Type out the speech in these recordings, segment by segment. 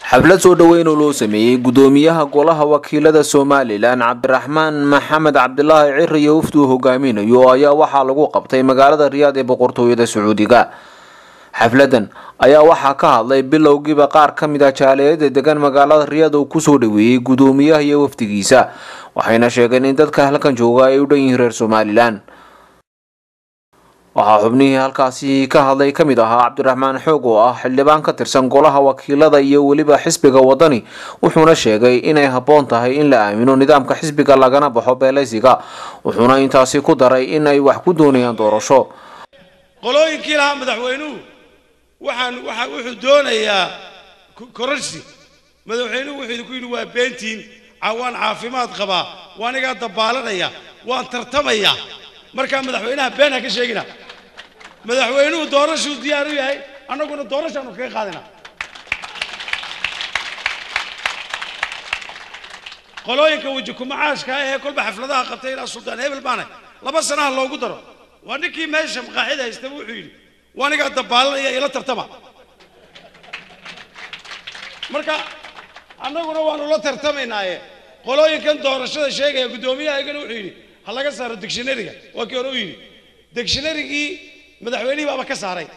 xaflad soo dhoweyn oo loo sameeyey gudoomiyaha golaha wakiilada somalilan cabdiraxmaan maxamed cabdilaahi ciri iyo wafdi uu hogaaminayo ayaa waxaa lagu qabtay magaalada riyaad ee boqortooyada sacuudiga xafladan ayaa waxaa ka hadlay bilowgiiba qaar ka mid ah jaaliyada degan magaalada riyaad uu kusoo dhaweeyey gudoomiyaha iyo wafdigiisa waxayna sheegeen in dadka halkan jooga ay u dhan yihiin reer somalilan waxaa xubnihii halkaasi ka hadlay ka mid ahaa cabdiraxmaan xoog oo ah xildhibaan ka tirsan golaha wakiilada iyo weliba xisbiga wadani wuxuuna sheegay inay habboon tahay in la aamino nidaamka xisbiga lagana baxo beelaysiga wuxuuna intaasi ku daray in ay wax ku doonayaan doorasho qolooyinkii lahaa madaxweynuhu waxaan waxa wuxuu doonayaa kororsi madaxweynuhu wuxuu idinku yidhi waa beentiin waan caafimaad qabaa waan igaa dabaalanaya waan tartamaya markaa madaxweynaha been ha ka sheegina madaxweynuhu doorashuu diyaar u yahay annaguna doorashaanu kaga qaadina qolooyinka weji kumacaashka ahee kolba xafladaha qabtay ilaa suldaan hebel baana laba sanaha loogu daro waa ninkii meesha maqaaxida haystaba wuxuu yidhi waa anigaa dabaalanaya ila tartama marka annaguna waanu la tartamaynaaye qolooyinkan doorashada sheegaya guddoomiyahaygana wuxuu yidhi ha laga saaro dictionaryga waa kii hore u yidhi dictionarygii madaxweynihii baaba ka saaray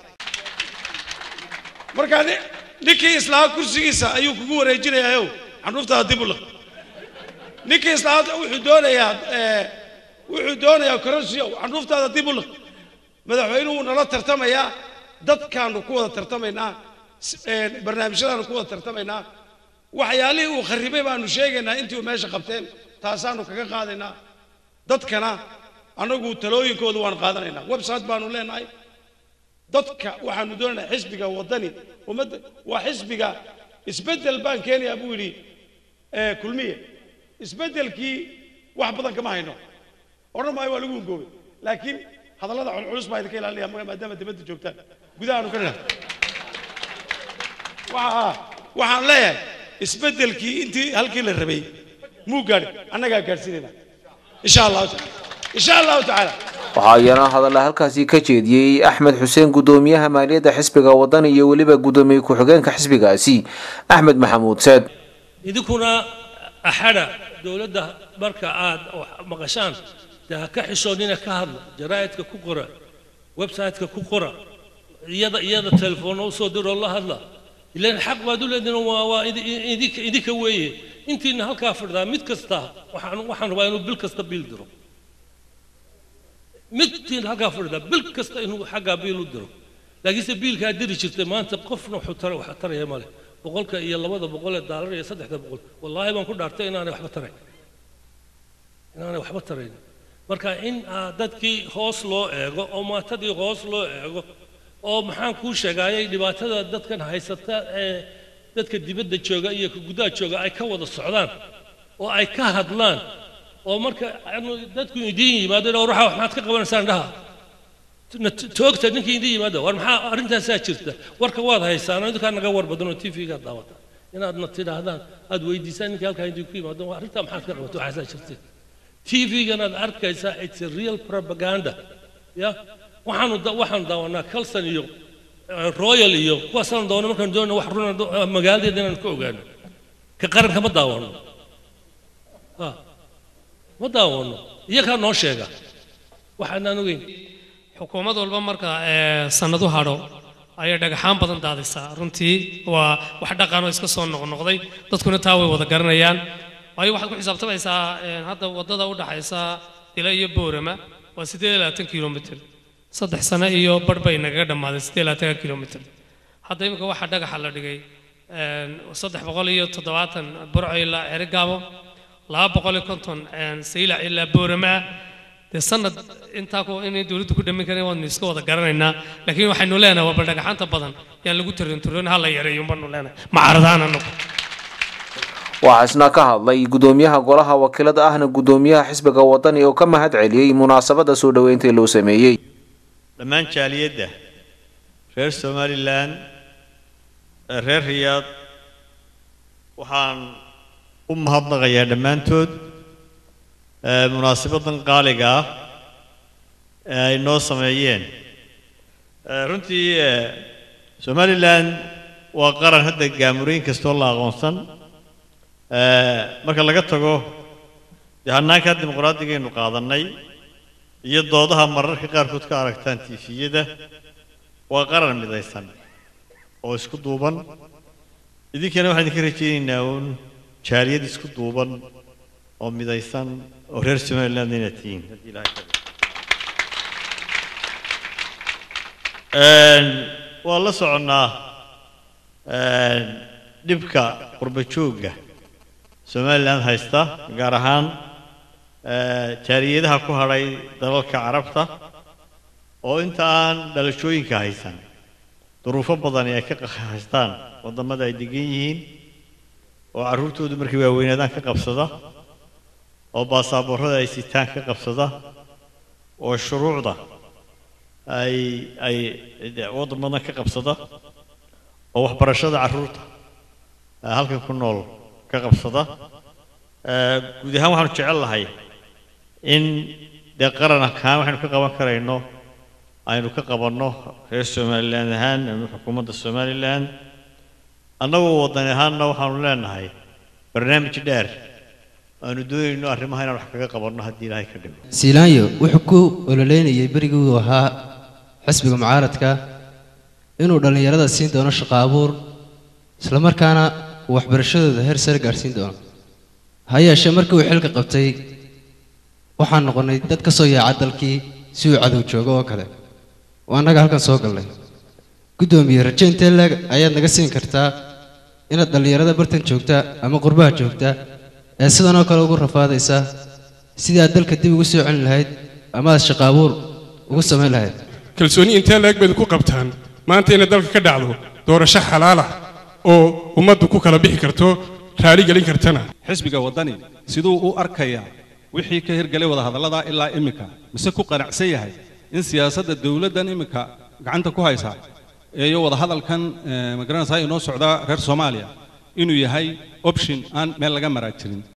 marka ninkii islahaa kursigiisa ayuu kugu wareejinayaa xanuuftaada dib u liq ninkii islahaa wuxuu doonayaa wuxuu doonayaa kororsiyo xanuuftaada dib u liq madaxweynuhu nala tartamayaa dadkaanu ku wada tartamaynaa barnaamijyadaanu ku wada tartamaynaa waxyaalihii uu kharribay baanu sheegaynaa intii uu meesha qabteen taasaanu kaga qaadaynaa dadkana annagu talooyinkooda waan qaadanaynaa website baanu leenahay dadka waxaanu doonaynaa xisbiga waddani ummadda waa xisbiga isbeddel baan keenayaa buu yidhi kulmiye isbeddelkii wax badan kama hayno odhan maayo waa lagu hungoobay laakiin hadallada culculus baa idinka ilaalinaya maadaama dibadda joogtaan gudahaanu ka nidhahda waxa waxaan leeyahay isbeddelkii intii halkii la rabay muu gaadhi annagaa gaadhsiinayna insha allahu taala insha allahu tacaala waxaa iyana hadalla halkaasi ka jeediyey axmed xuseen gudoomiyaha maaliyadda xisbiga wadani iyo weliba gudoomiye ku-xigeenka xisbigaasi axmed maxamuud seed idinkuna axada dowladda marka aad maqashaan dee ha ka xishoonina ka hadla jaraa'idka ku qora website-ka ku qora iyada iyada telefoonna usoo diroo la hadla ilan xaq baad u leedihin waa waa idinka idinka weeye intiina halkaa fadhidaa mid kasta waxaan waxaan rabaa inuu bil kasta biil diro midtiin halkaa fadhidaa bil kasta inuu xaggaa biil u diro laakiinse biilkaa diri jirtay maanta qofna wuxuu tara wax taraya male boqolka iyo labada boqol ee daalar iyo saddexda boqol wallaahi baan ku dhaartay inaanay waxba tarayn inaanay waxba tarayn marka in dadkii hoos loo eego oo maatadii hoos loo eego oo maxaan kuu sheegaayay dhibaatada dadkan haysata ee dadka dibadda jooga iyo ka gudaha jooga ay ka wada socdaan oo ay ka hadlaan oo marka dadku idiin yimaado war waxaa maxaad ka qabanaysaan dhaha toogta ninkii idiin yimaado war maxaa arrintaasaa jirta warka waad haysaan idinkaa naga war badan oo t v-ga daawata inaadna tidhaahdaan aad weydiisaan ninkii halkaa idinku yimaado arrintaa maxaad ka qabato waxaasaa jirta t v-ganaad arkaysaa it's a real propaganda ya waxaanu waxaanu daawanaa calson iyo royal iyo kuwaasaan daawana markaan doonayna wax runa magaaladeeda inaan ka ogaano ka qaranka ma daawano ma daawano iyakaa noo sheega waxaanaan ogeyn xukuumad walba marka sanadu hadho ayay dhagaxaan badan daadisaa runtii waa wax dhaqan oo iska soo noqnoqday dadkuna taa way wada garanayaan waayo waxaad ku xisaabtamaysaa hadda waddada u dhaxaysa dila iyo boorama waa siddeed iyo labaatan kilomitr saddex sano iyo barh bay nagaga dhammaaday siddeed iyo labaatanka kilomitr hadda imika waxaa dhagaxa la dhigay saddex boqol iyo toddobaatan burco ilaa cerigaabo laba boqol iyo konton saylac ilaa boorama dee sanad intaa ku inay dowladdu ku dhamin karin waanu iska wada garanaynaa laakiin waxaynu leenahay waa bal dhagaxaanta badan yaan lagu tarin turin ha la yareeyo baanu leenahay macaradaan anagu waxaa isna ka hadlay gudoomiyaha golaha wakiilada ahna gudoomiyaha xisbiga wadani oo ka mahad celiyey munaasabada soo dhoweynta loo sameeyey dhammaan jaaliyadda reer somalilan reer riyaad waxaan u mahadnaqayaa dhammaantood munaasabadan qaaliga ah ee ay noo sameeyeen runtii somalilan waa qaran hadda gaamurooyin kastoo la aqoonsan Eh, marka laga tago dee hannaanka dimuqraadigeenu qaadannay iyo doodaha mararka qaarkood ka aragtaan tiifiyada waa qaran midaysan oo isku duuban idinkana waxaan idinka rajaynaynaa uun jaaliyad isku duuban oo midaysan oo reer somaliland inaad tihiin haddii ilaahay ka dhigo. Een, waan la soconnaa een, dhibka qurba joogga somaliland haysta gaar ahaan eh, jaaliyadaha ku hadhay dalalka carabta oo inta aan dhalashooyinka haysan duruufo badani ay ka qa- haystaan waddamada ay degan yihiin oo carruurtoodu markay waaweynaadaan ka qabsada oo baasaaboorrada ay sitaan ka qabsada oo shuruucda ay ay de- waddamadan ka qabsada oo waxbarashada carruurta eh, halkan ku nool ka qabsada Eh, guud ahaan waxaanu jecel lahay in dee qaran ahaan waxaynu ka qaban karayno aynu ka qabanno reer somaliland ahaan ama xukuumadda somaliland annagoo waddan ahaanna waxaanu leenahay barnaamij dheer aanu doonayno arrimaha inaan wax kaga qabanno haddii ilaahay ka dhigo siilaanyo wuxuu ku ololeynayay berigii uu ahaa xisbiga mucaaradka inuu dhallinyarada siin doono shaqo abuur islamarkaana uu waxbarashadooda heer sare gaadhsiin doono ha yeeshee markii uu xilka qabtay waxaan noqonnay dad ka soo yaaca dalkii si uu cadow joogo oo kale oo annaga halkan soo galnay guddoomiye raje intee leeg ayaad naga siin kartaa inaad dhallinyarada bartan joogta ama qurbaha joogta ee sidan oo kale ugu rafaadaysa sidii aad dalka dib ugu soo celin lahayd ama aad shaqo abuur ugu samayn lahayd kalsooni intee leeg bayd ku qabtaan maanta inay dalka ka dhacdo doorasho xalaal ah oo ummaddu ku kala bixi karto raali gelin kartana xisbiga waddani siduu u arkayaa wixii ka hirgalay wadahadallada ilaa iminka mise ku qanacsan yahay in siyaasadda dowladdan iminka gacanta ku haysa iyo wadahadalkan eh, magaranaysaa inoo socda reer soomaaliya inuu yahay option aan meel laga maraa jirin